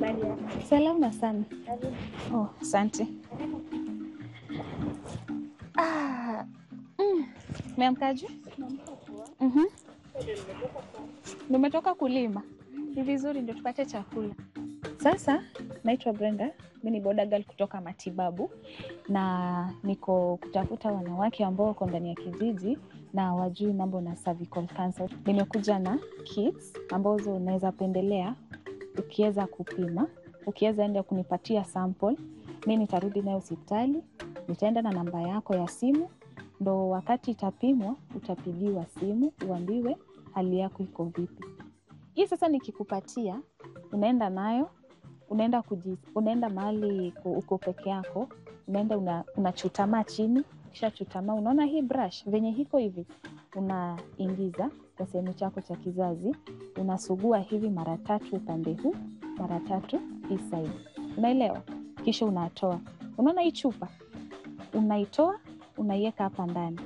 Habari yako? Salama sana. Karibu. Oh, asante. Ah, mm, umeamkaje? Mhm. Nimetoka kulima. Ni vizuri ndio tupate chakula. Sasa naitwa Brenda, mi ni boda girl kutoka matibabu na niko kutafuta wanawake ambao wako ndani ya kijiji na wajui mambo na cervical cancer. Nimekuja na kits ambazo unaweza pendelea ukiweza kupima, ukiweza enda kunipatia sample, mi nitarudi nayo hospitali, nitaenda na namba yako ya simu, ndo wakati itapimwa utapigiwa simu uambiwe hali yako iko vipi. Hii sasa nikikupatia, unaenda nayo unaenda kuji, unaenda mahali ku- uko peke yako, unaenda una, unachutamaa chini, kisha chutamaa, unaona hii brush venye hiko hivi, unaingiza kwa sehemu chako cha kizazi, unasugua hivi mara tatu upande huu, mara tatu hii side, unaelewa? Kisha unatoa, unaona hii chupa, unaitoa unaiweka hapa ndani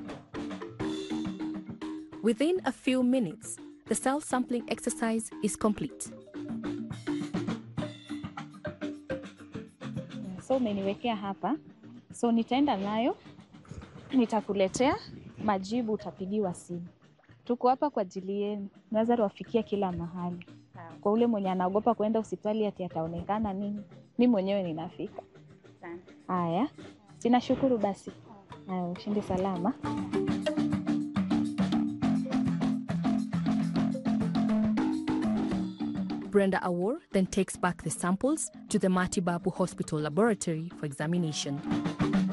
Within a few minutes, the cell sampling exercise is complete. so umeniwekea hapa, so nitaenda nayo, nitakuletea majibu, utapigiwa simu. Tuko hapa kwa ajili yenu, naweza wafikia kila mahali. Kwa ule mwenye anaogopa kuenda hospitali ati ataonekana nini, mi mwenyewe ninafika. Asante. Haya, sinashukuru basi. Haya, ushindi salama. Brenda Awor then takes back the samples to the Matibabu Hospital laboratory for examination.